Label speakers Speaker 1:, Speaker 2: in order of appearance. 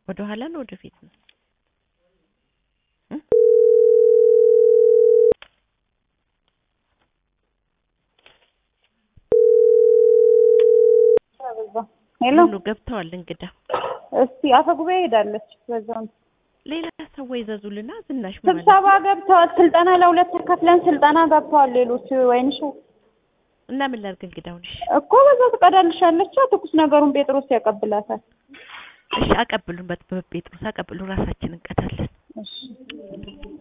Speaker 1: ወደ ኋላ ነው ወደፊት ነው?
Speaker 2: ሄሎ
Speaker 1: ሁሉ ገብተዋል እንግዳ
Speaker 2: እስቲ አፈ ጉባኤ ሄዳለች። በዛው
Speaker 1: ሌላ ሰው ይዘዙልና ዝናሽ ማለት
Speaker 2: ስብሰባ ገብተዋል። ስልጠና ለሁለት ተከፍለን ስልጠና ገብተዋል። ሌሎች ወይንሽ
Speaker 1: እና ምን ላድርግ እንግዳውን? እሺ
Speaker 2: እኮ በዛው ትቀዳልሻለች። ትኩስ ነገሩን ጴጥሮስ ያቀብላታል።
Speaker 1: እሺ አቀብሉን፣ በጴጥሮስ አቀብሉ፣ ራሳችን እንቀዳለን።
Speaker 2: እሺ